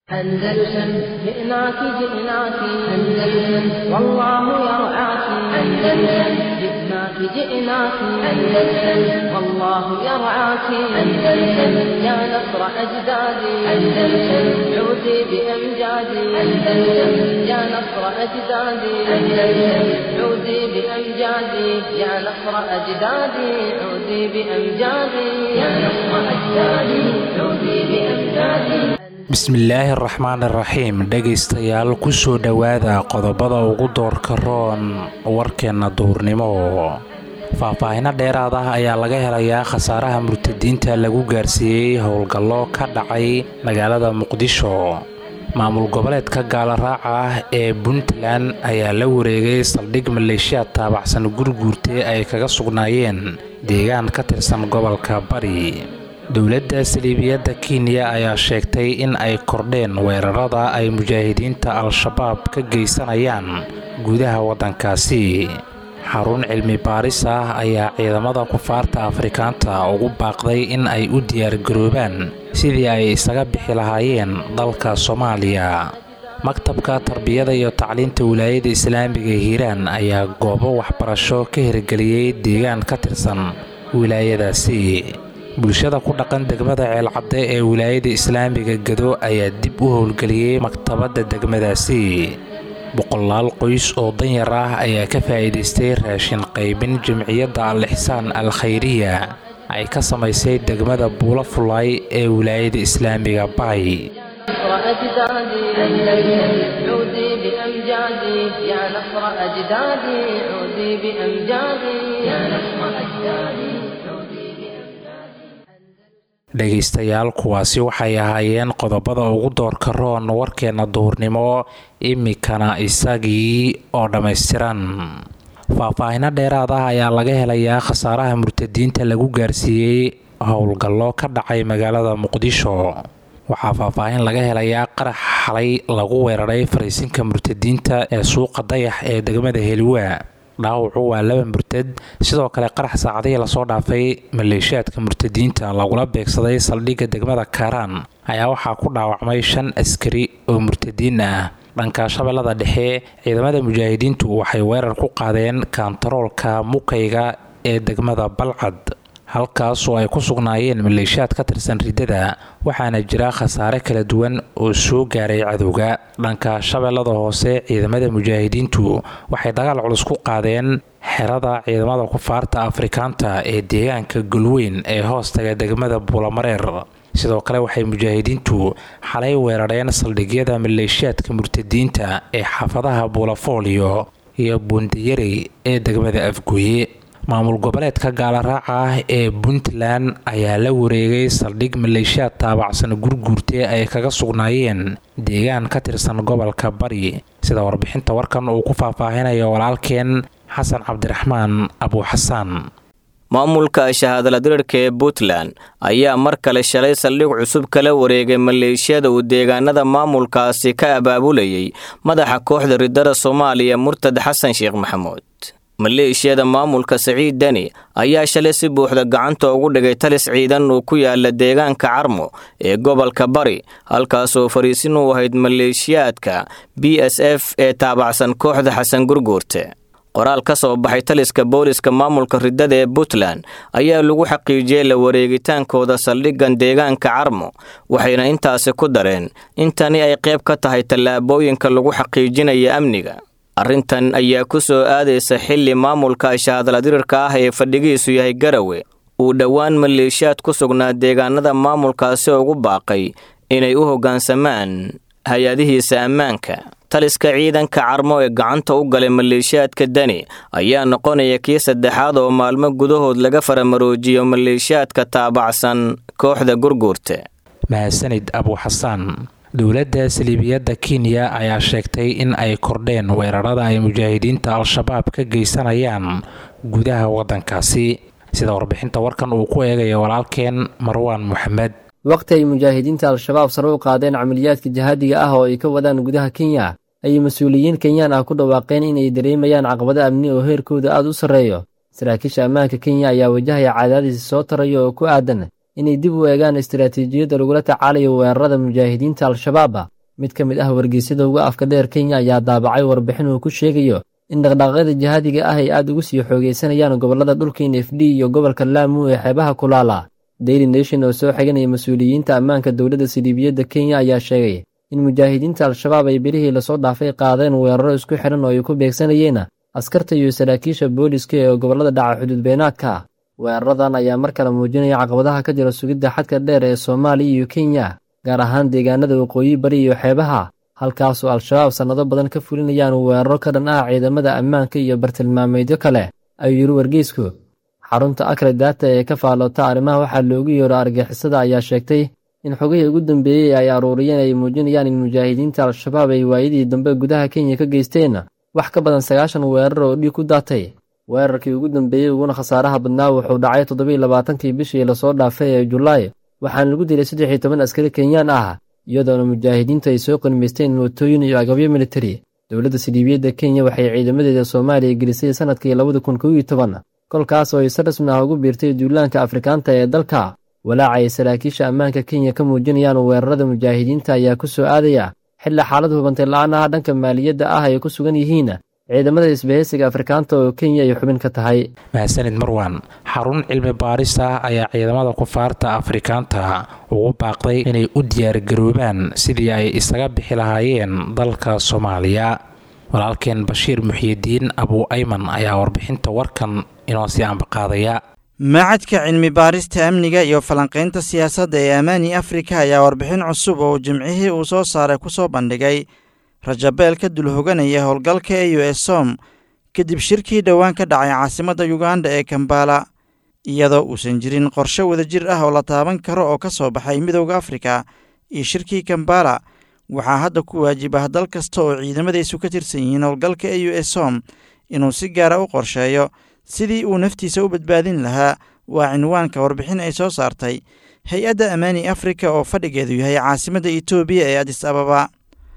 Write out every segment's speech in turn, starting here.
أندلسن جئناك جئناك أندلسن والله يرعاك أندلسن جئناك جئناك أندلسن والله يرعاك أندلسن يا نصر أجدادي أندلسن عودي بأمجادي أندلسن يا نصر أجدادي أندلسن عودي بأمجادي يا نصر أجدادي عودي بأمجادي يا نصر أجدادي عودي بأمجادي bismillaahi araxmaan iraxiim dhegaystayaal kusoo dhowaada qodobada ugu doorka roon warkeenna duurnimo faahfaahino dheeraad ah ayaa laga helayaa khasaaraha murtadiinta lagu gaarsiiyey howlgallo ka dhacay magaalada muqdisho maamul goboleedka gaalaraaca ah ee puntland ayaa la wareegay saldhig maleeshiyaad taabacsan gurguurtee ay kaga sugnaayeen deegaan ka tirsan gobolka bari dowladda saliibiyadda kenya ayaa sheegtay in ay kordheen weerarada ay mujaahidiinta al-shabaab ka geysanayaan gudaha waddankaasi xarun cilmi baaris ah ayaa ciidamada kufaarta afrikaanta ugu baaqday in ay u diyaargaroobaan sidii ay isaga bixi lahaayeen dalka soomaaliya maktabka tarbiyada iyo tacliinta wilaayada islaamiga hiiraan ayaa goobo waxbarasho ka hirgeliyey deegaan ka tirsan wilaayadaasi bulshada ku dhaqan degmada ceelcadde ee wilaayada islaamiga gado ayaa dib u howlgeliyey maktabadda degmadaasi boqolaal qoys oo danyar ah ayaa ka faa'iidaystay raashin qaybin jamciyadda al-ixsaan al khayriya ay ka samaysay degmada buulo fulaay ee wilaayada islaamiga bay dhegaystayaal kuwaasi waxay ahaayeen qodobada ugu doorka roon warkeenna duhurnimo imikana isagii oo dhammaystiran faahfaahino dheeraad ah ayaa laga helayaa khasaaraha murtadiinta lagu gaarsiiyey howlgallo ka dhacay magaalada muqdisho waxaa faahfaahin laga helayaa qarax xalay lagu weeraray fariisinka murtadiinta ee suuqa dayax ee degmada heliwa dhaawacu waa laba murtad sidoo kale qarax saacadihii lasoo dhaafay maleeshiyaadka murtadiinta lagula beegsaday saldhigga degmada kaaraan ayaa waxaa ku dhaawacmay shan askari oo murtadiin ah dhanka shabeellada dhexe ciidamada mujaahidiintu waxay weerar ku qaadeen kaantaroolka mukayga ee degmada balcad halkaas oo ay ku sugnaayeen maleeshiyaad ka tirsan riddada waxaana jira khasaare kala duwan oo soo gaaray cadowga dhanka shabeellada hoose ciidamada mujaahidiintu waxay dagaal culus ku qaadeen xerada ciidamada kufaarta afrikaanta ee deegaanka golweyn ee hoostaga degmada buulamareer sidoo kale waxay mujaahidiintu xalay weerareen saldhigyada maleeshiyaadka murtadiinta ee xaafadaha buulafooliyo iyo buundiyarey ee degmada afgooye maamul goboleedka gaalaraaca ah ee puntland ayaa la wareegay saldhig maleeshiyaad taabacsan gurguurtee ay kaga sugnaayeen deegaan ka tirsan gobolka bari sida warbixinta warkan uu ku faahfaahinayo walaalkeen xasan cabdiraxmaan abuuxasaan maamulka shahaadala dirirka ee puntland ayaa mar kale shalay saldhig cusub kala wareegay maleeshiyada uu deegaanada maamulkaasi ka abaabulayay madaxa kooxda riddada soomaaliya murtad xasan sheekh maxamuud maleeshiyada maamulka saciid deni ayaa shalay si buuxda gacanta ugu dhigay talis ciidan uu ku yaala deegaanka carmo ee gobolka bari halkaasoo fariisin u ahayd maleeshiyaadka b s f ee taabacsan kooxda xasan gurguurte qoraal ka soo baxay taliska booliska maamulka riddada ee puntland ayaa lagu xaqiijiyey la wareegitaankooda saldhiggan deegaanka carmo waxayna intaasi ku dareen in tani ay qayb ka tahay tallaabooyinka lagu xaqiijinaya amniga arrintan ayaa ku soo aadaysa xilli maamulka shahaadala dirirka ah ee fadhigiisu yahay garawe uu dhowaan maleeshiyaad ku sugnaa deegaanada maamulkaasi ugu baaqay inay u hoggaansamaan hay-adihiisa ammaanka taliska ciidanka carmo ee gacanta u galay maleeshiyaadka deni ayaa noqonaya kii saddexaad oo maalmo gudahood laga faramaroojiyo maleeshiyaadka taabacsan kooxda gurguurta mahadsanid abuuxasaan dowladda saliibiyadda kenya ayaa sheegtay in ay kordheen weerarada ay mujaahidiinta al-shabaab ka geysanayaan gudaha waddankaasi sida warbixinta warkan uu ku eegayo walaalkeen marwaan moxamed waqti ay mujaahidiinta al-shabaab sare u qaadeen camaliyaadka jihaadiga ah oo ay ka wadaan gudaha kenya ayay mas-uuliyiin kenyaan ah ku dhawaaqeen inay dareemayaan caqabado amni oo heerkooda aad u sarreeyo saraakiisha ammaanka kenya ayaa wajahaya cadaadis soo taraya oo ku aadan inay dib u eegaan istaraatiijiyadda lagula tacaalayo weerarada mujaahidiinta al-shabaaba mid ka mid ah wargeysyada uga afka dheer kenya ayaa daabacay warbixin uu ku sheegayo in dhaqdhaqaaqyada jihaadiga ah ay aad ugu sii xoogeysanayaan gobollada dhulka n f d iyo gobolka laamu ee xeebaha kulaala daily nation oo soo xiganaya mas-uuliyiinta ammaanka dowladda siliibiyadda kenya ayaa sheegay in mujaahidiinta al-shabaab ay bilihii lasoo dhaafay qaadeen weeraro isku xidhan oo ay ku beegsanayeen askarta iyo saraakiisha booliska ee gobollada dhaca xuduud beenaadka weeraradan ayaa mar kale muujinaya caqabadaha ka jira sugidda xadka dheer ee soomaaliya iyo kenya gaar ahaan deegaanada waqooyi bari iyo xeebaha halkaasoo al-shabaab sannado badan ka fulinayaan weeraro ka dhan ah ciidamada ammaanka iyo bartilmaameedyo kale ayuu yidhi wargeysku xarunta akre daata ee ka faaloota arrimaha waxaa loogu yeero argixisada ayaa sheegtay in xogihii ugu dambeeyey ay aruuriyeen ay muujinayaan in mujaahidiinta al-shabaab ay waayadii dambe gudaha kenya ka geysteen wax ka badan sagaashan weerar oo dhiig ku daatay weerarkii ugu dambeeyey uguna khasaaraha badnaa wuxuu dhacay toddobiiy labaatankii bishii lasoo dhaafay ee julaay waxaana lagu dilay saddex iyo toban askari kenyaan ah iyadoona mujaahidiintu ay soo qanmaysteen mootooyin iyo agabyo militari dowladda siliibiyadda kenya waxay ciidamadeeda soomaaliya gelisay sannadkii labada kun kow iyo toban kolkaas oo ay si rasmi ah ugu biirtay duulaanka afrikaanta ee dalka walaaca ay saraakiisha ammaanka kenya ka muujinayaan weerarada mujaahidiinta ayaa ku soo aadaya xilli xaalad hubantay la-aan ah dhanka maaliyadda ah ay ku sugan yihiin ciidamada isbahaysiga afrikaanta oo kenya ay xubin ka tahay mahadsanid marwan xarun cilmi baaris ah ayaa ciidamada kufaarta afrikaanta ugu baaqday inay u diyaargaroobaan sidii ay isaga bixi lahaayeen dalka soomaaliya walaalkeen bashiir muxiidiin abuu ayman ayaa warbixinta warkan inoo sii ambaqaadaya macadka cilmi baarista amniga iyo falanqaynta siyaasadda ee amaani afrika ayaa warbixin cusub oo jimcihii uu soo saaray ku soo bandhigay rajabeel ka dul hoganaya howlgalka e u s som kadib shirkii dhowaan ka dhacay caasimadda yuganda ee kambala iyadoo uusan jirin qorshe wadajir ah oo la taaban karo oo ka soo baxay midowda afrika iyo shirkii kambala waxaa hadda ku waajib ah dal kasta oo ciidamadaysu ka tirsan yihiin howlgalka e u s som inuu si gaara u qorsheeyo sidii uu naftiisa u badbaadin lahaa waa cinwaanka warbixin ay soo saartay hay-adda amaani afrika oo fadhigeedu yahay caasimadda etoobiya ee adis ababa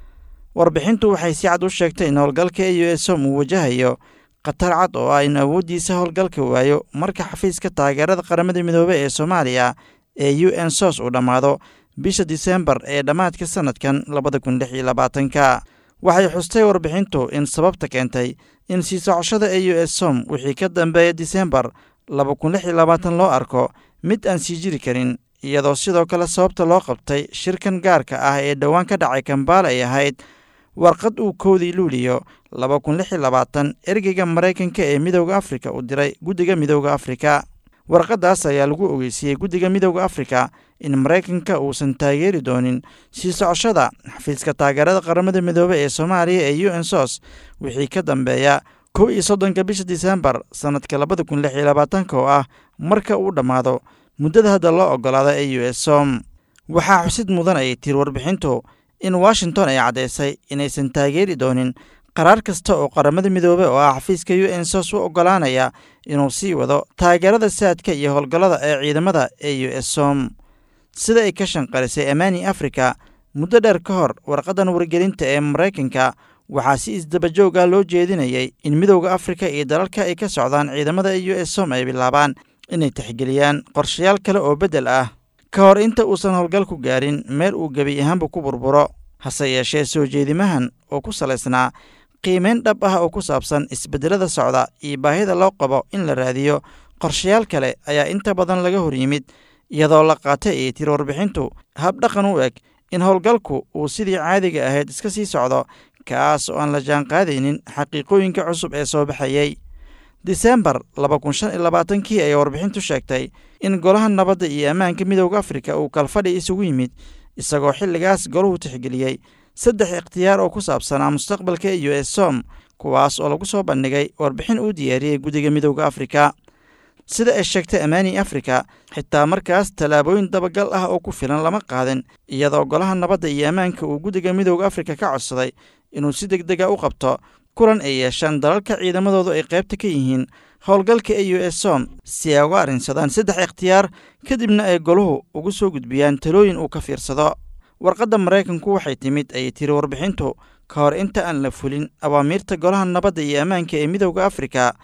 warbixintu waxay si cad u sheegtay in howlgalka e u s som uu wajahayo khatar cad oo ah in awooddiisa howlgalka waayo marka xafiiska taageerada qaramada midoobey ee soomaaliya ee u n sos uu dhammaado bisha disembar ee dhammaadka sannadkan labada kun lix iyo labaatanka waxay xustay warbixintu in sababta keentay in sii socoshada e u s som wixii ka dambeeya disembar laba kun lix iyo labaatan loo arko mid aan sii jiri karin iyadoo sidoo kale sababta loo qabtay shirkan gaarka ah ee dhowaan ka dhacay kambaala ay ahayd warqad uu koodii luuliyo laba kun lix iyo labaatan ergeyga maraykanka ee midowda afrika uu diray guddiga midowda afrika warqaddaas ayaa lagu ogeysiyey guddiga midowda afrika in maraykanka uusan taageeri doonin sii socoshada xafiiska taageerada qaramada midoobey ee soomaaliya ee u n sos wixii ka dambeeya kow iyo soddonka bisha disembar sannadka labada kun lix iyo labaatanka oo ah marka uu dhammaado muddada hadda loo oggolaada e u s som waxaa xusid mudan ay tiri warbixintu in washington ay caddaysay inaysan taageeri doonin qaraar kasta oo qaramada midoobey oo ah xafiiska u n sos u oggolaanaya inuu sii wado taageerada saadka iyo howlgallada ee ciidamada e u s som sida ay ka shanqarisay amaani afrika muddo dheer ka hor warqaddan wargelinta ee maraykanka waxaa si isdabajoog ah loo jeedinayay in midowda afrika iyo dalalka ay ka socdaan ciidamada e u s som ay bilaabaan inay tixgeliyaan qorshayaal kale oo beddel ah ka hor inta uusan howlgalku gaarin meel uu gebi ahaanba ku burburo hase yeeshee soo jeedimahan oo ku salaysnaa qiimeyn dhab ah oo ku saabsan isbeddelada socda iyo baahida loo qabo in la raadiyo qorshayaal kale ayaa inta badan laga hor yimid iyadoo la qaatay ay tiri warbixintu habdhaqan u eg in howlgalku uu sidii caadiga ahayd iska sii socdo kaas oo aan la jaanqaadaynin xaqiiqooyinka cusub ee soo baxayey disembar laba kun shan iyo labaatankii ayay warbixintu sheegtay in golaha nabadda iyo ammaanka midowda afrika uu kalfadhi isugu yimid isagoo xilligaas golahu tixgeliyey saddex ikhtiyaar oo ku saabsanaa mustaqbalka e u s som kuwaas oo lagu soo bandhigay warbixin uu diyaariyey guddiga midowda afrika sida ay sheegtay amaani afrika xitaa markaas tallaabooyin dabagal ah oo ku filan lama qaadin iyadoo golaha nabadda iyo ammaanka uu guddiga midowda afrika ka codsaday inuu si deg dega u qabto kulan ay yeeshaan dalalka ciidamadoodu ay qaybta ka yihiin howlgalka e u s som si ay uga arrinsadaan saddex ikhtiyaar kadibna ay goluhu ugu soo gudbiyaan talooyin uu ka fiirsado warqadda maraykanku waxay timid ayay tiri warbixintu ka hor inta aan la fulin awaamiirta golaha nabadda iyo ammaanka ee midowda afrika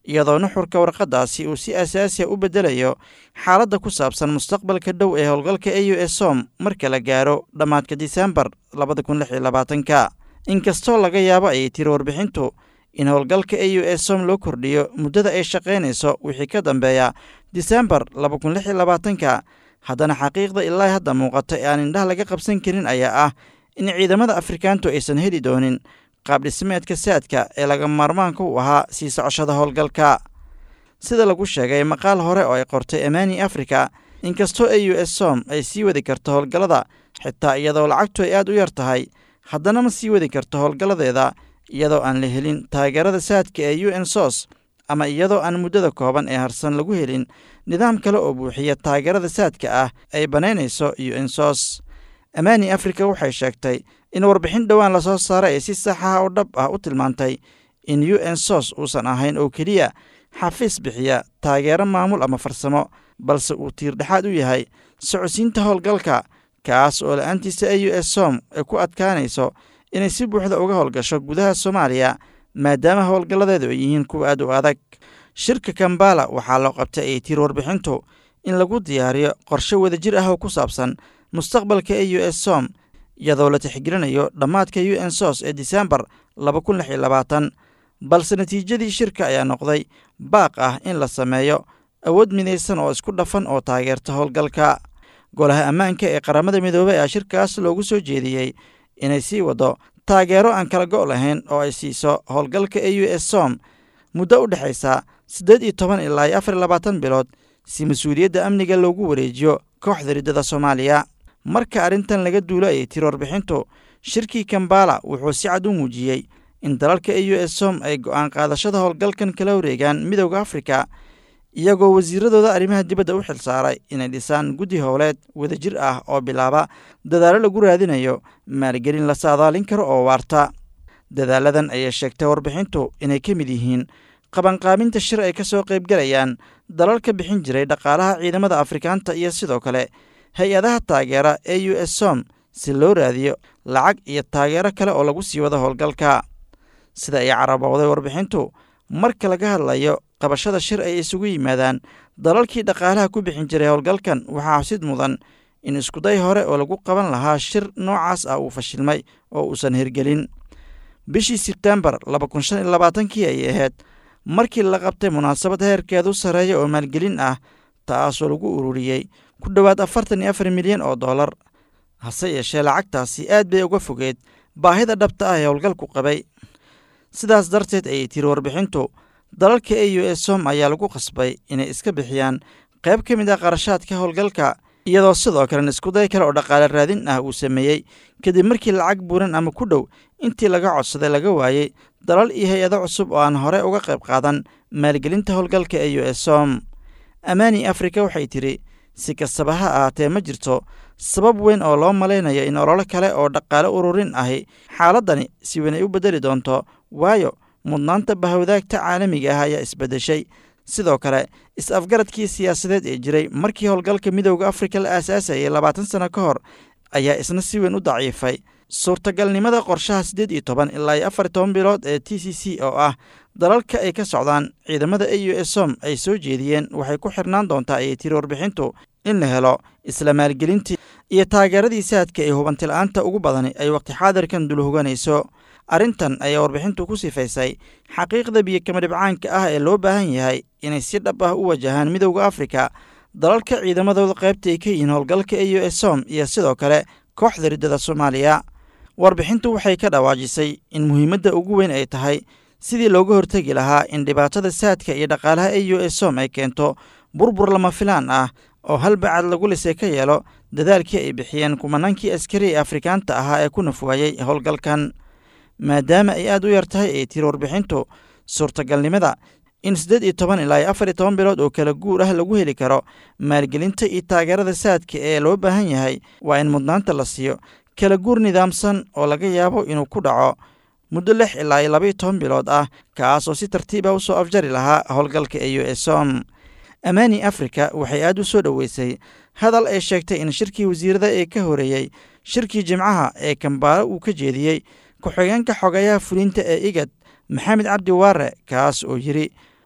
iyadoo nuxurka warqaddaasi uu si asaasiya u beddelayo xaaladda ku saabsan mustaqbalka dhow ee howlgalka e u s som marka la gaaro dhammaadka disembar labada kun lix iyo labaatanka inkastoo laga yaabo ayay tiri warbixintu in howlgalka e u s som loo kordhiyo muddada ay shaqaynayso wixii ka dambeeya disembar laba kun lix iyo labaatanka haddana xaqiiqda ilaa hadda muuqata ee aan indhaha laga qabsan karin ayaa ah in ciidamada afrikaantu aysan heli doonin qaabdhismeedka saadka ee laga maarmaanka u ahaa sii socoshada howlgalka sida lagu sheegay maqaal hore oo ay qortay amani africa inkastoo e u s som ay sii wadi karto howlgallada xitaa iyadoo lacagtu ay aad u yar tahay haddana ma sii wadi karto howlgalladeeda iyadoo aan la helin taageerada saadka ee u n sos ama iyadoo aan muddada kooban ee harsan lagu helin nidaam kale oo buuxiya taageerada saadka ah ay bannaynayso u n sos amani africa waxay sheegtay in warbixin dhowaan lasoo saaray ay si saxaha oo dhab ah u tilmaantay in u n sos uusan ahayn oo keliya xafiis bixiya taageero maamul ama farsamo balse uu tiirdhexaad u yahay socodsiinta howlgalka kaas oo la-aantiisa e u s som ay ku adkaanayso inay si buuxda uga howlgasho gudaha soomaaliya maadaama howlgalladeedu ay yihiin kuwa aad u adag shirka kambala waxaa loo qabtay ay tiir warbixintu in lagu diyaariyo qorshe wadajir ah oo ku saabsan mustaqbalka e u s som iyadoo la tixgelinayo dhammaadka u n sos ee disembar laba kun lix iyo labaatan balse natiijadii shirka ayaa noqday baaq ah in la sameeyo awood midaysan oo isku dhafan oo taageerta howlgalka golaha ammaanka ee qaramada midoobey ayaa shirkaas loogu soo jeediyey inay sii waddo taageero aan kala go' lahayn oo ay siiso howlgalka e u s som muddo u dhexaysa siddeed iyo toban ilaa iyo afar iyo labaatan bilood si mas-uuliyadda amniga loogu wareejiyo kooxda riddada soomaaliya marka arrintan laga duulo ayay tiri warbixintu shirkii kambala wuxuu si cad u muujiyey in dalalka e u s som ay go'aan qaadashada howlgalkan kala wareegaan midowda afrika iyagoo wasiiradooda arrimaha dibadda u xilsaaray inay dhisaan guddi howleed wadajir ah oo bilaaba dadaallo lagu raadinayo maalgelin la saadaalin karo oo waarta dadaaladan ayay sheegtay warbixintu inay ka mid yihiin qabanqaabinta shir ay ka soo qaybgalayaan dalalka bixin jiray dhaqaalaha ciidamada afrikaanta iyo sidoo kale hay-adaha taageera e u s som si loo raadiyo lacag iyo taageero kale oo lagu sii wado howlgalka sida ay carabowday warbixintu marka laga hadlayo qabashada shir ay isugu yimaadaan dalalkii dhaqaalaha ku bixin jiray howlgalkan waxaa xusid mudan in iskuday hore oo lagu qaban lahaa shir noocaas ah uu fashilmay oo uusan hirgelin bishii sebtembar laba kun shan iyo labaatankii ayay ahayd markii la qabtay munaasabad heerkeedu sarreeya oo maalgelin ah taasoo lagu ururiyey ku dhowaad afartan iyo afar milyan oo dollar hase yeeshee lacagtaasi aad bay uga fogeed baahida dhabta ah ee howlgalku qabay sidaas darteed ayay tiri warbixintu dalalka e u s som ayaa lagu qasbay inay iska bixiyaan qayb ka mid ah qarashaadka howlgalka iyadoo sidoo kalen iskuday kale oo dhaqaale raadin ah uu sameeyey kadib markii lacag buuran ama ku dhow intii laga codsaday laga waayey dalal iyo hay-ado cusub oo aan hore uga qayb qaadan maalgelinta howlgalka e u s som amani africa waxay tidhi si kastaba ha ahaatee ma jirto sabab weyn oo loo malaynayo in ololo kale oo dhaqaale ururin ahi xaaladdani si weyn ay u beddeli doonto waayo mudnaanta bahawdaagta caalamiga ah ayaa isbeddeshay sidoo kale is-afgaradkii siyaasadeed ee jiray markii howlgalka midowda afrika la aasaasayay labaatan sano ka hor ayaa isna si weyn u daciifay suurtagalnimada qorshaha siddeed iyo toban ilaa iyo afar toban bilood ee t c c oo ah dalalka ay ka socdaan ciidamada e u s som ay soo jeediyeen waxay ku xirnaan doontaa ayay tiri warbixintu in la helo isla maalgelintii iyo taageeradii saadka ee hubantila'aanta ugu badani ay waqti xaadirkan dulhoganayso arrintan ayaa warbixintu ku sifaysay xaqiiqda biyokama dhibcaanka ah ee loo baahan yahay inay si dhab ah u wajahaan midowda afrika dalalka ciidamadooda qaybta ay ka yihiin howlgalka e u s som iyo sidoo kale kooxda riddada soomaaliya warbixintu waxay ka dhawaajisay in muhiimadda ugu weyn ay tahay sidii looga hortegi lahaa in dhibaatada saadka iyo dhaqaalaha e u s som ay keento burbur lama filaan ah oo hal bacad lagu lisay ka yeelo dadaalkii ay bixiyeen kumanaankii askari ee afrikaanta ahaa ee ku nafwaayey howlgalkan maadaama ay aad u yar tahay ay tiri warbixintu suurtagalnimada in siddeed iyo toban ilaa iyo afar iyo toban bilood oo kala guur ah lagu heli karo maalgelinta iyo taageerada saadka ee loo baahan yahay waa in mudnaanta la siiyo kala guur nidaamsan oo laga yaabo inuu ku dhaco muddo lix ilaa iyo labaiyo toban bilood ah kaas oo si tartiib ah u soo afjari lahaa howlgalka e u s som amani africa waxay aad u soo dhoweysay hadal ay sheegtay in shirkii wasiirada ee ka horeeyey shirkii jimcaha ee kambaalo uu ka jeediyey ku-xigeenka xogayaha fulinta ee igad maxamed cabdi waare kaas oo yidhi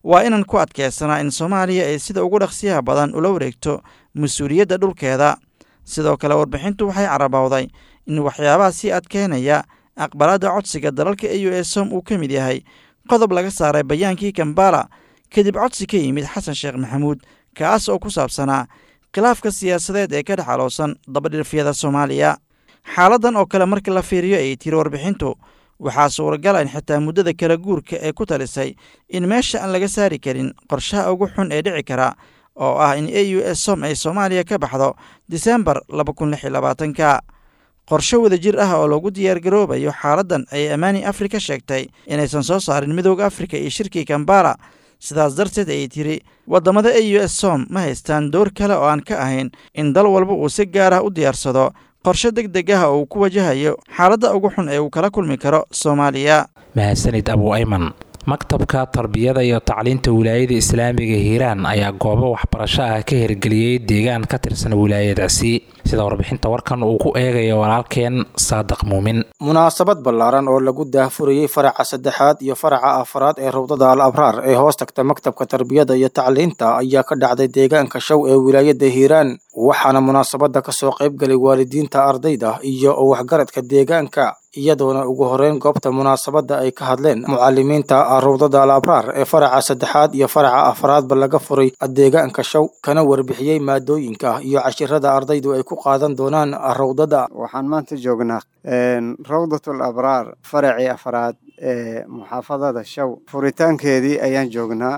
waa inaan ku adkeysanaa in soomaaliya ay sida ugu dhaqsiyaha badan ula wareegto mas-uuliyadda dhulkeeda sidoo kale warbixintu waxay carabowday in waxyaabaha sii adkeynaya aqbalaadda codsiga dalalka e u s som uu ka mid yahay qodob laga saaray bayaankii kambala kadib codsi ka yimid xasan sheekh maxamuud kaas oo ku saabsanaa khilaafka siyaasadeed ee ka dhex aloosan dabadhirfyada soomaaliya xaaladan oo kale markii la fiiriyo ayay tiri warbixintu waxaa suuragala in xitaa muddada kala guurka ee ku talisay in meesha aan laga saari karin qorshaha ugu xun ee dhici kara oo ah in e u s som ay soomaaliya ka baxdo disembar laba kun lix iyo labaatanka qorshe wadajir ah oo lagu diyaargaroobayo xaaladdan ayay ammaani afrika sheegtay inaysan soo saarin midooda afrika iyo shirkii kambala sidaas darteed ayay tiri waddamada e u s som ma haystaan door kale oo aan ka ahayn in dal walba uu si gaar ah u diyaarsado qorshe deg deg ah oo uu ku wajahayo xaaladda ugu xun ee uu kala kulmi karo soomaaliya mahadsanid abu ayman maktabka tarbiyada iyo tacliinta wilaayada islaamiga hiiraan ayaa goobo waxbarasho ah ka hirgeliyey deegaan ka tirsan wilaayadaasi sida warbixinta warkan uu ku eegayo walaalkeen saadiq muumin munaasabad ballaaran oo lagu daahfurayey faraca saddexaad iyo faraca afraad ee rawdada al abraar ee hoos tagta maktabka tarbiyada iyo tacliinta ayaa ka dhacday deegaanka show ee wilaayada hiiraan waxaana munaasabadda kasoo qaybgalay waalidiinta ardayda iyo waxgaradka deegaanka iyadoona ugu horeyn goobta munaasabadda ay ka hadleen mucalimiinta rawdada al abraar ee faraca saddexaad iyo faraca afraadba laga furay deegaanka show kana warbixiyey maadooyinka iyo cashirada ardaydu ay ku qaadan doonaan rawdada waxaan maanta joognaa rawdatul abraar faracii afraad ee muxaafadada show furitaankeedii ayaan joognaa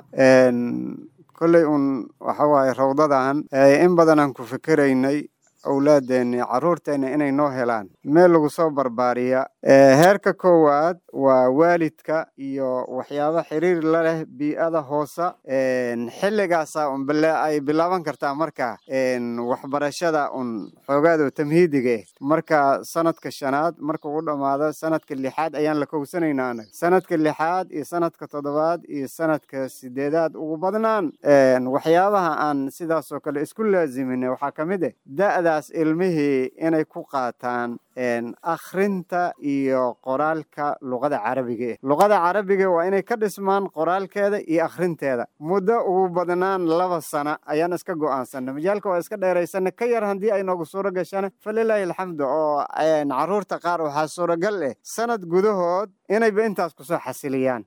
kolley uun waxa waaye rawdadan in badan aan ku fikeraynay owlaadeenni carruurteenna inay noo helaan meel lagu soo barbaariya heerka koowaad waa waalidka iyo waxyaaba xiriir la leh bii'ada hoosa xilligaasa un ay bilaaban kartaa marka waxbarashada un xoogaado tamhiidiga eh marka sanadka shanaad marka ugu dhammaado sanadka lixaad ayaan la kowsanaynaa anaga sanadka lixaad iyo sanadka toddobaad iyo sanadka sideedaad ugu badnaan waxyaabaha aan sidaasoo kale isku laaziminay waxaa ka mid ah da'daas ilmihii inay ku qaataan akhrinta iyo qoraalka luqada carabiga eh luqada carabiga waa inay ka dhismaan qoraalkeeda iyo akhrinteeda muddo ugu badnaan laba sana ayaan iska go'aansanay majaalka waa iska dheeraysana ka yar haddii ay noogu suuro gashana falilaahi alxamdu oo carruurta qaar waxaa suuragal eh sanad gudahood inayba intaas kusoo xasiliyaan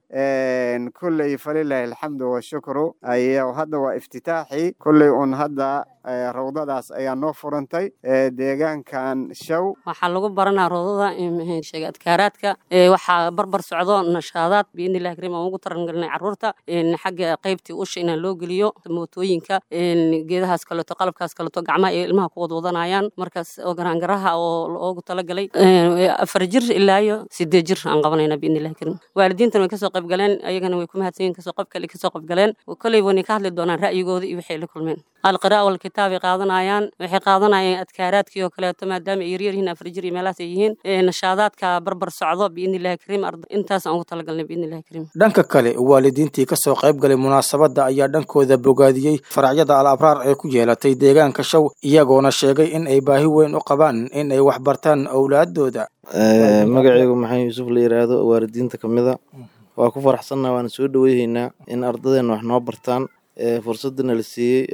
kulley falilaahi alxamdu washukru ayo hadda waa iftitaaxii kulley un hadda rawdadaas ayaa noo furantay deegaankan show waxaa lagu baranaa rawdada sheega adkaaraadka waxaa barbar socdo nashaadaad biidnillahi kariim aan ugu tarangelinay carruurta xagga qaybtii usha inaan loo geliyo mootooyinka geedahaas kaleeto qalabkaas kaleeto gacmaha ay ilmaha ku wadwadanayaan markaas oo garaangaraha oo loogu talagalay afar jir ilaa iyo sideed jir aan qabanayna biidnillahi kariim waalidiintan way kasoo qayb galeen ayagana way ku mahadsan yihin kasoo qayb kale kasoo qayb galeen kolley wanay ka hadli doonaan ra'yigooda iyo waxay la kulmeen alqiraa walkitaabay qaadanayaan waxay qaadanayaan adkaaraadkii oo kaleeto maadaama ay yaryar yihiin afar jir iyo meelahaas ay yihiin nashaadaadka barbar socdo biidnillahi kariim intaas aan ugu talagalnay biidnillahi kariim dhanka kale waalidiintii kasoo qayb galay munaasabadda ayaa dhankooda bogaadiyey faracyada al abraar ee ku yeelatay deegaanka show iyagoona sheegay in ay baahi weyn u qabaan in ay wax bartaan owlaadooda magacaygu maxamed yuusuf la yidhaahdo waalidiinta ka mid a waa ku faraxsannaha waana soo dhoweyhaynaa in ardadeenna wax noo bartaan fursadana la siiyey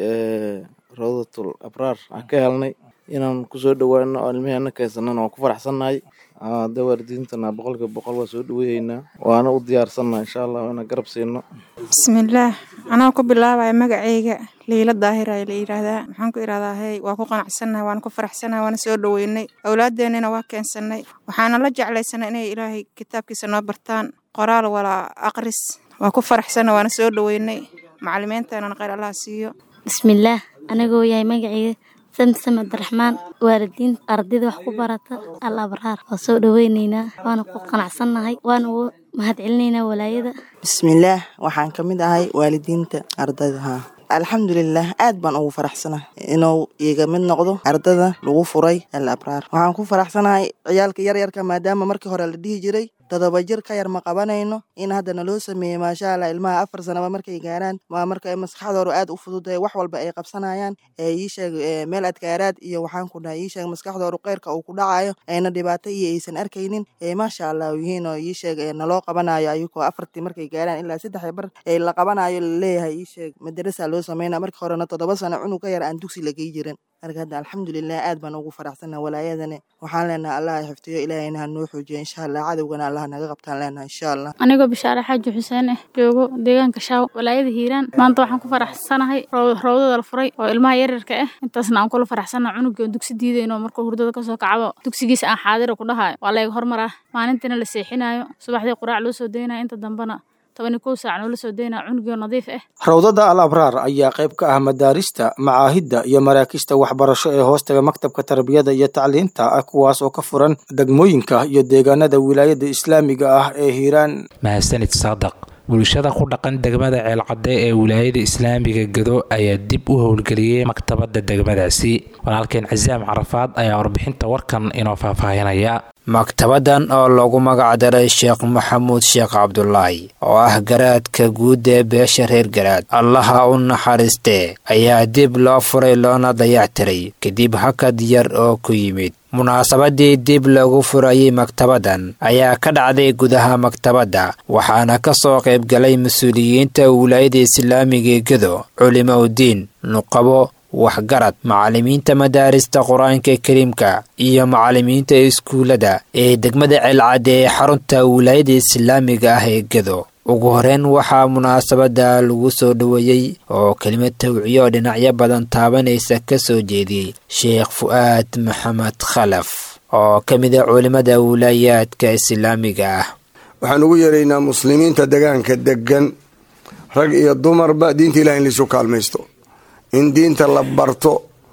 rawdatul abraar aan ka helnay inaan kusoo dhowaano oo ilmiheenna keensanana waan ku faraxsannahay hadda waalidiintana boqolkiiba boqol waa soo dhoweyhaynaa waana u diyaarsannaha insha allah inaan garab siino bismillaah anaa ku bilaabaya magacayga liila daahir ayaa la yidhaahdaa maxaan ku idhahdaa hey waa ku qanacsannahay waana ku faraxsannahay waana soo dhoweynay awlaadeennina waa keensannay waxaana la jeclaysanay inay ilaahay kitaabkiisa noo bartaan qoraal walaa aqris waa ku faraxsannahay waana soo dhoweynay macalimiinteenana khayr allaha siiyo bismillaah anagoo yahay magacayga samsam abdiraxmaan waalidiinta ardayda wax ku barata al abraar waa soo dhoweyneynaa waana ku qanacsannahay waana ugu mahad celinaynaa walaayada bismillaah waxaan ka mid ahay waalidiinta ardayda haa alxamdulilah aad baan ugu faraxsanahay inuu iga mid noqdo ardada lagu furay al abraar waxaan ku faraxsanahay ciyaalka yaryarka maadaama markii hore la dhihi jiray todoba jir ka yar ma qabanayno in haddana loo sameeyey maasha allah ilmaha afar sanaba markay gaaraan waa marka maskaxdooda aad u fududahay wax walba ay qabsanayaan ee ii sheeg meel adkaaraad iyo waxaan ku dhahay ii sheeg maskaxdooda qeyrka uu ku dhacayo ayna dhibaato iyo aysan arkaynin ee maasha allah yihiin oo ii sheeg naloo qabanayo ayagoo afartii markay gaaraan ilaa saddex bar ee la qabanayo laleeyahay ii sheeg madarasa loo sameynaa markii horena toddoba sano cunug ka yar aan dugsi la gey jirin marka hadda alxamdulilah aad baan ugu faraxsannaha walaayadani waxaan leenahay allah xifdiyo ilaahayna ha noo xoojiyo insha allah cadowgana allah naga qabtaan leenahay insha allah anigoo bishaare xaaji xuseen ah joogo deegaanka shaaw walaayada hiiraan maanta waxaan ku faraxsanahay roodada la furay oo ilmaha yaryarka ah intaasna aan kula faraxsana cunugii oo dugsi diidayno markuu hurdada kasoo kacabo dugsigiisa aan xaadira ku dhahayo waa layga hormar ah maalintiina la seexinayo subaxdii quraac loo soo daynayo inta dambena tobani kow saac noola soo daynaa cunugii oo nadiif ah rawdada al abraar ayaa qayb ka ah madaarista macaahidda iyo maraakista waxbarasho ee hoostaga maktabka tarbiyada iyo tacliinta ah kuwaas oo ka furan degmooyinka iyo deegaanada wilaayada islaamiga ah ee hiiraan mahadsanid saadaq bulshada ku dhaqan degmada ceelcadde ee wilaayada islaamiga gado ayaa dib u howlgeliyey maktabadda degmadaasi walaalkeen casaam carafaad ayaa warbixinta warkan inoo faahfaahinaya maktabadan oo lagu magacdaray sheekh maxamuud sheekh cabdulaahi oo ah garaadka guud ee beesha reer garaad allaha u naxariistee ayaa dib loo furay loona dayactiray kadib hakad yar oo ku yimid munaasabadii dib lagu furayay maktabadan ayaa ka dhacday gudaha maktabadda waxaana ka soo qaybgalay mas-uuliyiinta wilaayada islaamiga gedo culimo udiin nuqabo waxgarad macallimiinta madaarista qur-aanka kariimka iyo macallimiinta iskuullada ee degmada ceelcadde ee xarunta wilaayada islaamiga ah ee gedo ugu horeyn waxaa munaasabadda lagu soo dhoweeyey oo kelimad tawciyo oo dhinacyo badan taabanaysa ka soo jeediyey sheekh fu'aad maxamed khalaf oo ka mid a culimmada wilaayaadka islaamiga ah waxaan ugu yeeraynaa muslimiinta degaanka deggan rag iyo dumarba diinta ilahi in laisu kaalmaysto in diinta la barto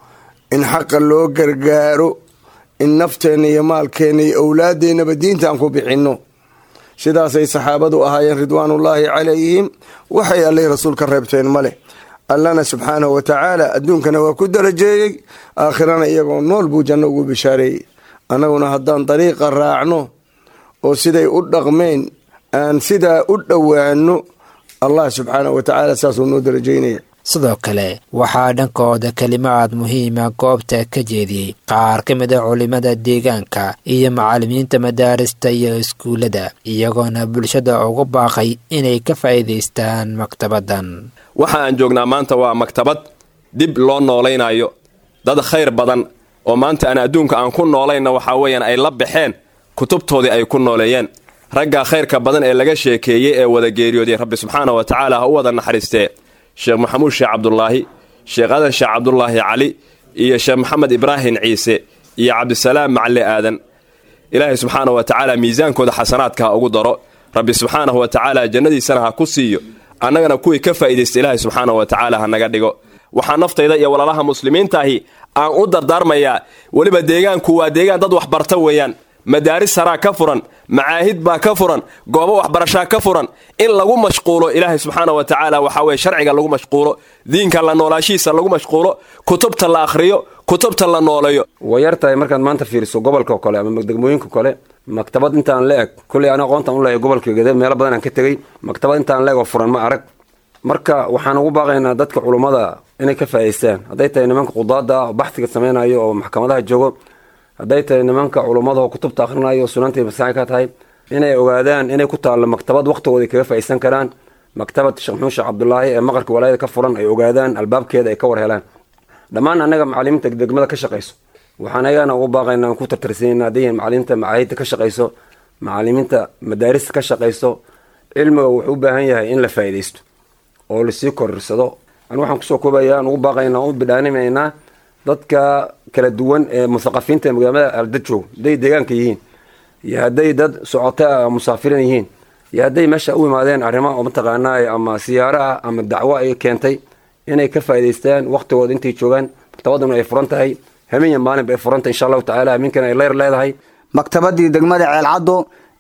in xaqa loo gargaaro in nafteenna iyo maalkeenna iyo owlaadeennaba diinta aan ku bixinno sidaasay saxaabadu ahaayeen ridwaanullaahi calayhim waxay allay rasuul ka reebteen ma leh allana subxaanahu wa tacaala adduunkana waa ku darajeeyey aakhirana iyagoo nool buu janno ugu bishaareeyey annaguna haddaan dariiqa raacno oo siday u dhaqmeen aan sidaa u dhowaano allah subxaanahu wa tacaala saasuu noo darajeynaya sidoo kale waxaa dhankooda kelimaad muhiima goobta ka jeediyey qaar ka mid a culimada deegaanka iyo macallimiinta madaarista iyo iskuullada iyagoona bulshada ugu baaqay inay ka faa'iidaystaan maktabaddan waxa aan joognaa maanta waa maktabad dib loo noolaynayo dad khayr badan oo maanta aan adduunka aan ku noolayna waxaa weeyaan ay la baxeen kutubtoodii ay ku nooleeyeen raggaa khayrka badan ee laga sheekeeyey ee wada geeriyooday rabbi subxaana wa tacaala ha u wada naxariistee sheekh maxamuud sheekh cabdulaahi sheekh adan sheekh cabdulaahi cali iyo sheekh maxamed ibraahim ciise iyo cabdisalaam macali aadan ilaahay subxaana wa tacaala miisaankooda xasanaadka ha ugu daro rabbi subxaanahu wa tacaala jannadiisana ha ku siiyo annagana kuwii ka faa'iidaysta ilaahay subxaana wa tacaala ha naga dhigo waxaa naftayda iyo walaalaha muslimiintaahi aan u dardaarmayaa weliba deegaanku waa deegaan dad waxbarta weeyaan madaaris saraa ka furan macaahid baa ka furan goobo waxbarashaa ka furan in lagu mashquulo ilaahay subxaana wa tacaala waxaa weye sharciga lagu mashquulo diinka la noolaashihiisa lagu mashquulo kutubta la akhriyo kutubta la nooleeyo way yar tahay markaad maanta fiiriso gobolka kale ama degmooyinka kale maktabad intaan la eg kulley ana aqoontaan u leeyahay gobolka gede meelo badan aan ka tegey maktabad intaan la eg oo furan ma arag marka waxaan ugu baaqaynaa dadka culummada inay ka faa'idaystaan hadday tahay nimanka qudaada oo baxsiga samaynayo oo maxkamadaha joogo hadday tahay nimanka culummada oo kutubta akhrinayo oo sunanta masaai ka tahay inay ogaadaan inay ku taallo maktabad waqtigooda kaga faa'iidsan karaan maktabad sheekh maxuud sheekh cabdulaahi ee maqarka walaayada ka furan ay ogaadaan albaabkeeda ay ka war helaan dhammaan annaga macalimiinta degmada ka shaqayso waxaan ayagana ugu baaqaynaa aan ku tartarsanayna hadday yihiin macalimiinta macaahidda ka shaqayso macalimiinta madaarista ka shaqayso cilmiga wuxuu u baahan yahay in la faa'iidaysto oo lasii korirsado an waxaan kusoo koobaya aan ugu baaqaynaa u bidhaanimaynaa dadka kala duwan ee muthaqafiinta ee magaalada alda joog hadday deegaanka yihiin iyo hadday dad socota musaafirin yihiin iyo hadday meesha u imaadeen arrimo mataqaanaa ama siyaaraha ama dacwo ay keentay inay ka faa'idaystaan waqtigooda intay joogaan maktabaduna ay furan tahay habeen iyo maalinba ay furan tahay insha allahu tacaala habeenkana ay leyr leedahay maktabadii degmada ceelcaddo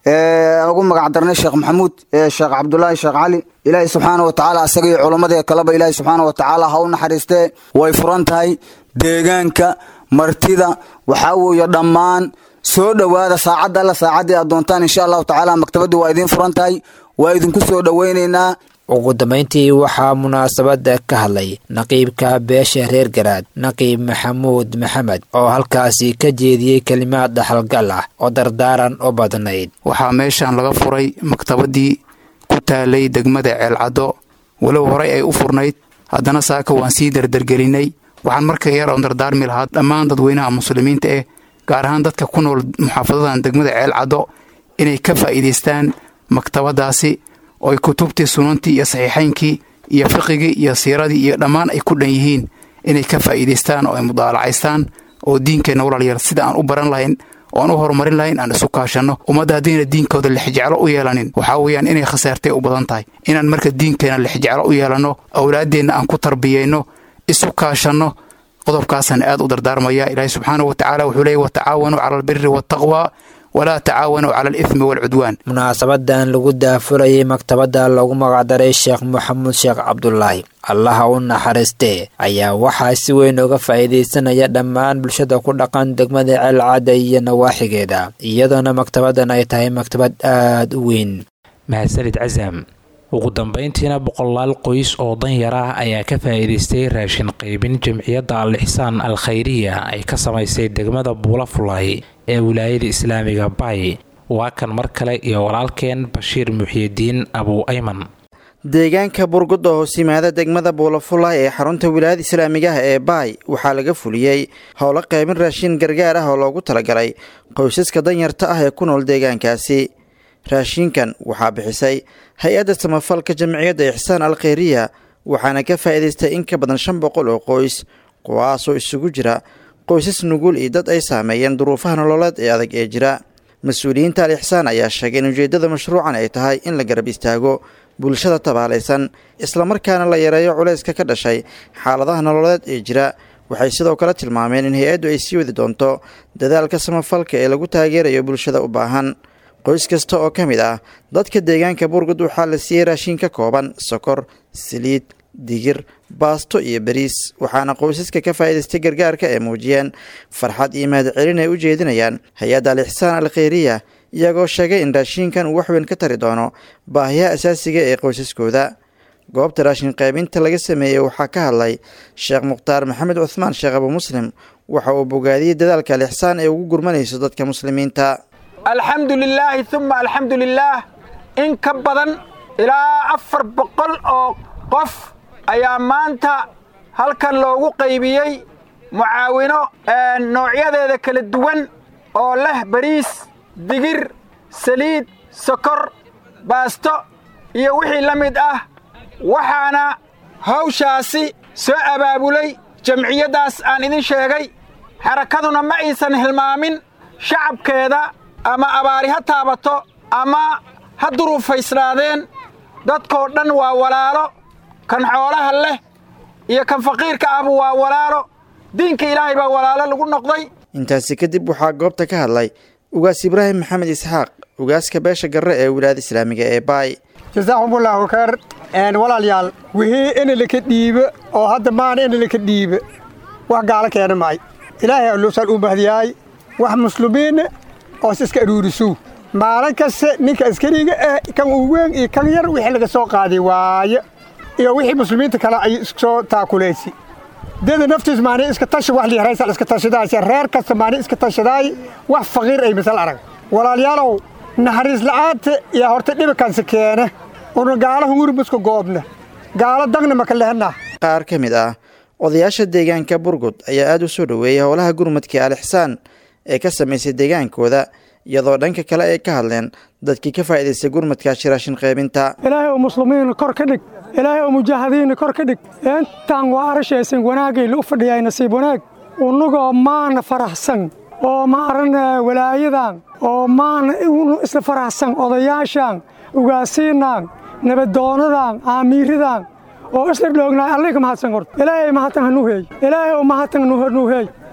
ugu magac darnay sheekh maxamuud sheekh cabdulaahi sheekh cali ilaahay subxaana wa tacaala asaga iyo culammadii kaleba ilaahay subxaana wa tacaala ha u naxariistee way furan tahay deegaanka martida waxaa weeye dhammaan soo dhowaada saacadda alla saacaddii aad doontaan insha allahu tacaala maktabaddu waa idiin furan tahay waa idinku soo dhoweynaynaa ugu dambayntii waxaa munaasabadda ka hadlay naqiibka beesha reer garaad naqiib maxamuud maxamed oo halkaasi ka jeediyey kelimaad dhaxalgal ah oo dardaaran u badnayd waxaa meeshan laga furay maktabadii ku taalay degmada ceelcaddo walow horey ay u furnayd haddana saaka waan sii dardargelinay waxaan marka yar oon dardaarmi lahaa dhammaan dadweynaha muslimiinta eh gaar ahaan dadka ku nool muxaafadadan degmada ceelcaddo inay ka faa'iidaystaan maktabadaasi ooy kutubtii sunantii iyo saxiixaynkii iyo fiqigii iyo siiradii iyo dhammaan ay ku dhan yihiin inay ka faa'iidaystaan oo ay mudaalacaystaan oo diinkeenna walaalyar sida aan u baran lahayn oo aan u horumarin lahayn aan isu kaashanno ummadda haddayna diinkooda lixjeclo u yeelanin waxaa weeyaan inay khasaartay u badan tahay inaan marka diinkeenna lixjeclo u yeelanno awlaaddeenna aan ku tarbiyeyno isu kaashanno qodobkaasaan aad u dardaarmaya ilaahay subxaanahu wa tacaala wuxuu leeyay watacaawanuu cala albiri waataqwa walaa tacaawanuu cala alifmi waalcudwaan munaasabadan lagu daafurayay maktabadda loogu magacdaray sheekh maxamuud sheekh cabdulaahi allaha u naxariistee ayaa waxaa si weyn uga faa'iidaysanaya dhammaan bulshada ku dhaqan degmada ceelcadda iyo nawaaxigeeda iyadoona maktabaddan ay tahay maktabad aad u weyn mahadsanid casam ugu dambayntiina boqolaal qoys oo danyar ah ayaa ka faa'iidaystay raashin qaybin jamciyadda al ixsaan al khayriya ay ka samaysay degmada buulafulay ee wilaayada islaamiga bay waa kan mar kale iyo walaalkeen bashiir muxiyidiin abuu ayman deegaanka burgud oo hoos yimaada degmada buulafulay ee xarunta wilaayada islaamigaha ee baay waxaa laga fuliyey howlo qaybin raashin gargaar ah oo loogu talagalay qoysaska danyarta ah ee ku nool deegaankaasi raashinkan waxaa bixisay hay-adda samafalka jamciyadda ixsaan al khayriya waxaana ka faa'iidaystay in ka badan shan boqol oo qoys kuwaasoo isugu jira qoysas nugul iyo dad ay saameeyeen duruufaha nololeed ee adag ee jira mas-uuliyiinta al ixsaan ayaa sheegay in ujeeddada mashruucan ay tahay in la garab istaago bulshada tabaalaysan islamarkaana la yareeyo culayska ka dhashay xaaladaha nololeed ee jira waxay sidoo kale tilmaameen in hay-addu ay sii wadi doonto dadaalka samafalka ee lagu taageerayo bulshada u baahan qoys kasta oo ka mid ah dadka deegaanka burgud waxaa la siiyey raashin ka kooban sokor saliid digir baasto iyo bariis waxaana qoysaska ka faa'iidaystay gargaarka ay muujiyeen farxad iyo mahadcelin ay u jeedinayaan hay-adda al ixsaan al khayriya iyagoo sheegay in raashinkan uu waxweyn ka tari doono baahiyaha asaasiga ee qoysaskooda goobta raashin qaybinta laga sameeyey waxaa ka hadlay sheekh mukhtaar maxamed cuhmaan sheekh abu muslim waxa uu bogaadiyey dadaalka al ixsaan ee ugu gurmanayso dadka muslimiinta alxamdu lilaahi uma alxamdu lilaah in ka badan ilaa afar boqol oo qof ayaa maanta halkan loogu qaybiyey mucaawino noocyadeeda kala duwan oo leh bariis digir saliid sokor baasto iyo wixii la mid ah waxaana hawshaasi soo abaabulay jamciyaddaas aan idin sheegay xarakaduna ma aysan hilmaamin shacabkeeda ama abaari ha taabato ama ha duruufaysnaadeen dadkoo dhan waa walaalo kan xoolaha leh iyo kan faqiirka ahba waa walaalo diinka ilaahay baa walaalo lagu noqday intaasi kadib waxaa goobta ka hadlay ugaas ibraahim maxamed isxaaq ugaaska beesha garre ee wilaayada islaamiga ee baay jasaakumullahu khayr walaalyaal wixii inalaka dhiibe oo hadda maana inalaka dhiibe wax gaalo keena maay ilaahay alluusaan u mahdiyaay wax muslimiinna oos iska aruurisuu maalin kaste ninka askariga ah kan uu weyn iyo kan yar wixii laga soo qaaday waaye iyo wixii muslimiinta kale ay soo taakulaysi dada naftiis maani iska tashi wax liharaysa iska tashadaaysa reer kasta maani iska tashadaay wax faqiir ay misal arag walaalyaalow naxariis la'aanta iyo horta dhibakansi keene una gaalo hunguribuska goobna gaalo dagna maka lehna qaar ka mid ah odayaasha deegaanka burgud ayaa aad u soo dhoweeyay howlaha gurmadka al ixsaan ee ka samaysay deegaankooda iyadoo dhanka kale ay ka hadleen dadkii ka faa'iidaystay gurmadkaasi raashin qaybinta ilaahay oo muslimiina kor ka dhig ilaahay oo mujaahidiinna kor ka dhig intaan waa arashaysan wanaagayla u fadhiyaay nasiib wanaag unagoo maana faraxsan oo maaran walaayadan oo maana isla faraxsan odayaashan ugaasiinaan nabadoonadan aamiiradan oo isla dhoognaay alliga mahadsan horta ilaahay mahatan hanuuheey ilaahay oo mahatan hanuuheey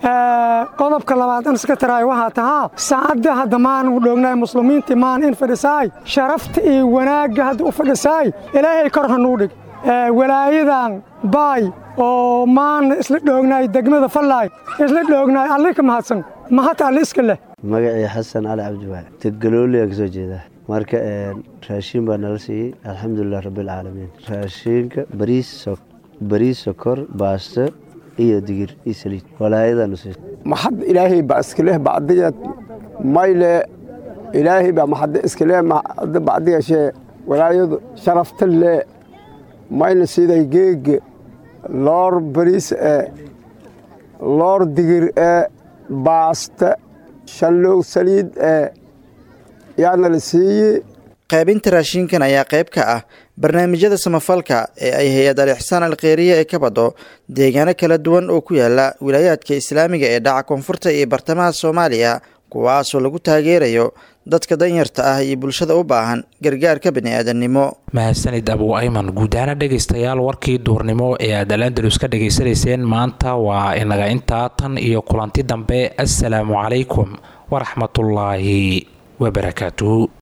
qodobka labaad an iska taraay waxaa tahaa saacadda hadda maanu dhoognaay muslimiintii maan in fadhisaay sharafta iyo wanaagga hadda u fadhisaay ilaahay kor hanuu dhig walaayadan baay oo maana isla dhoognaay degmada fallaay isla dhoognaay alli ka mahadsan mahad alli iska leh magacii xasan cali cabdiwaali tegalooliyaa ka soo jeedaa marka raashiin baa nala siiyey alxamdulilah rabbilcaalamiin raashiinka bariis bariis sokor baasto iyo digir iyo saliid walaayadaanu siisa maxad ilaahay baa iskaleh bacdigeed mayle ilaahay baa maxad iskaleh maxad bacdigeeshee walaayadu sharafta lee mayna siday geege loor bariis ee loor digir ee baaste shallow saliid ee yaana la siiyey qaybinta raashinkan ayaa qayb ka ah barnaamijyada samafalka ee ay hay-ad al ixsaan alkheyriya ee ka bado deegaano kala duwan oo ku yaala wilaayaadka islaamiga ee dhaca koonfurta iyo bartamaha soomaaliya kuwaasoo lagu taageerayo dadka danyarta ah iyo bulshada u baahan gargaarka bini'aadannimo mahadsanid abuu ayman guud ahaana dhegaystayaal warkii duurnimo ee aad alandalus ka dhegaysanayseen maanta waa inaga intaa tan iyo kulanti dambe assalaamu calaykum waraxmatullaahi wabarakaatuhu